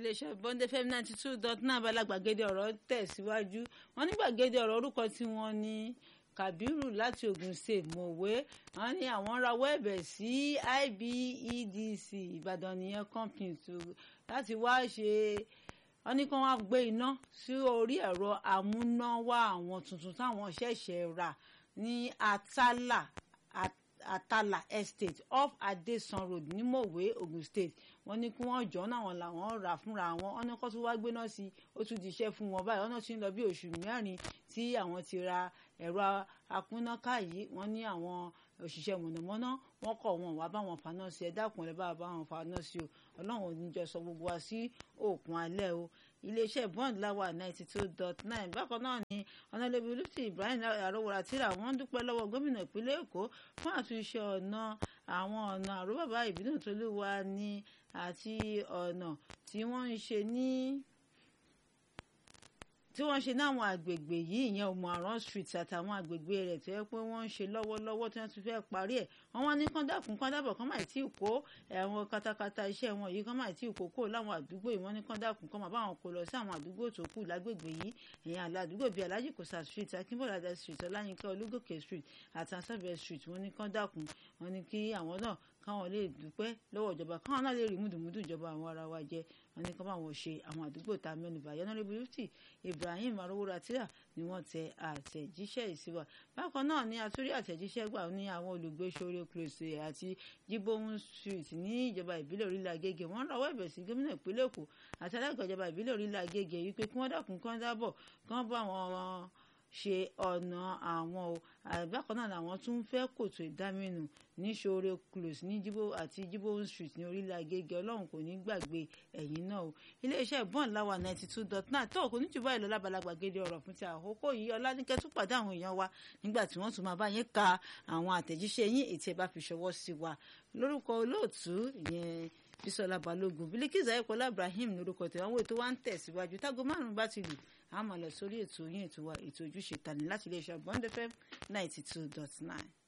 iléeṣẹ́ bond fm ninety two dot nine abala gbàgede ọ̀rọ̀ tẹ̀síwájú wọ́n ní gbàgede ọ̀rọ̀ orúkọ tí wọ́n ní Kabiru láti Ogun State mọ̀wé wọ́n ní àwọn rawọ́ ẹ̀bẹ̀ sí IBEDC Ìbàdàn nìyẹn company láti wá ṣe wọ́n ní kí wọ́n gbé iná sí orí ẹ̀rọ amúnáwá àwọn tuntun táwọn ṣẹ̀ṣẹ̀ rà ní Atala Atala Estate off Adesan Road ní Mọ̀wé Ogun State wọ́n ní kí wọ́n jọ náà wọn làwọn rà fúnra wọn wọ́n ní kó tún wá gbéná sí i ó tún di iṣẹ́ fún wọn báyìí wọ́n náà ti ń lọ bí oṣù mẹ́rin tí àwọn ti ra ẹ̀rọ akúnnáká yìí wọ́n ní àwọn òṣìṣẹ́ mọ̀nàmọ́ná wọ́n kọ̀ wọn wá bá wọn faná sí ẹ dákun ẹ bá bá wọn faná sí o ọlọ́run ò ní jọ sọ gbogbo wa sí òkun alẹ́ o iléeṣẹ́ bond láwà ninety two dot nine bákan náà ni ọ̀nàlẹ́bí olùtí Ibrahim arówóra tíra wọ́n dúpẹ́ lọ́wọ́ gómìnà ìpínlẹ̀ Èkó fún àtúnṣe ọ̀nà àwọn ọ̀nà àròbàbà ìbínú tolúwa ní àti ọ̀nà tí wọ́n ń ṣe ní tí wọ́n ṣe náwọn àgbègbè yìí ìyẹn Omuaran street àtàwọn àgbègbè rẹ̀ tó yẹ pé wọ́n ń ṣe lọ́wọ́lọ́wọ́ tí wọ́n ti fẹ́ parí ẹ̀ wọ́n wá ní kọ́ńdàkùn kọ́ńdàbọ̀ kọ́ máa tí ì kó àwọn katakata iṣẹ́ wọn yìí kọ́ máa tí ì kó kó láwọn àdúgbò yìí wọ́n ní kọ́ńdàkùn kọ́ máa bá wọn kó lọ sí àwọn àdúgbò tó kù lágbègbè yìí ìyẹn àlọ́ àdúgbò bíi Alhaji Kosa street Akínbọ̀ládé street Ọláyínká Olúgòkè street àtàǹsàbẹ̀ street wọ́n ní kọ́ńdàkùn wọ́n ní kí àwọn náà káwọn lè dúpẹ́ lọ́wọ́ ìjọba káwọn náà lè rí múdùmúdù ìjọba àwọn ará wa jẹ wọn ní kí wọn báwọn ṣe àwọn àdúgbò tá a mẹ́nubà yẹnàrẹ́bù yútì Ibrahim arówóratìrà ni wọ́n tẹ àtẹ̀jíṣẹ́ ìsíwà bákan náà ni àtúrí àtẹ̀jíṣẹ́ gbà ní àwọn olùgbé sórí close àti jibohun street ní ìjọba ìbílẹ̀ orílẹ̀ agége wọ́n rawọ́ ẹ̀bẹ̀ sí gómìnà ìpínlẹ̀ èkó àti alága ìjọba ìbílẹ̀ orílẹ̀ agége wípé kí wọ́n dákun kí wọ́n dábọ̀ kí wọ́n bá wọn ṣe ọ̀nà àwọn o bákan náà làwọn tún fẹ́ kòtò ìdámẹ́nu ní ṣoore close ní jíbó àti jíbó street ní orílẹ̀ agége ọlọ́run kò ní gbàgbé ẹ̀yìn náà o iléeṣẹ́ bond láwa ninety two dot nine tó kò ní jù báyìí lọ lábalágbà gédé ọ̀rọ̀ fún ti àkókò yìí ọlánìkẹ́ tún pàdé àwọn èèyàn wa nígbà tí wọ́n tún máa bá yín ka àwọn àtẹ̀jíṣẹ́ yín ètí ẹ bá fi ṣọwọ́ sí wa lórúkọ olóòtú ìyẹn bisola balogun bilikiza ayọpọlá ibrahim lórúkọ tẹwọn wo ètò wa ń tẹ̀síwájú tágo márùn bá ti lù á máa lọ sórí ètò yín ètò wa ètò ojúṣe tani láti iléeṣẹ́ bond fm ninety two dot nine.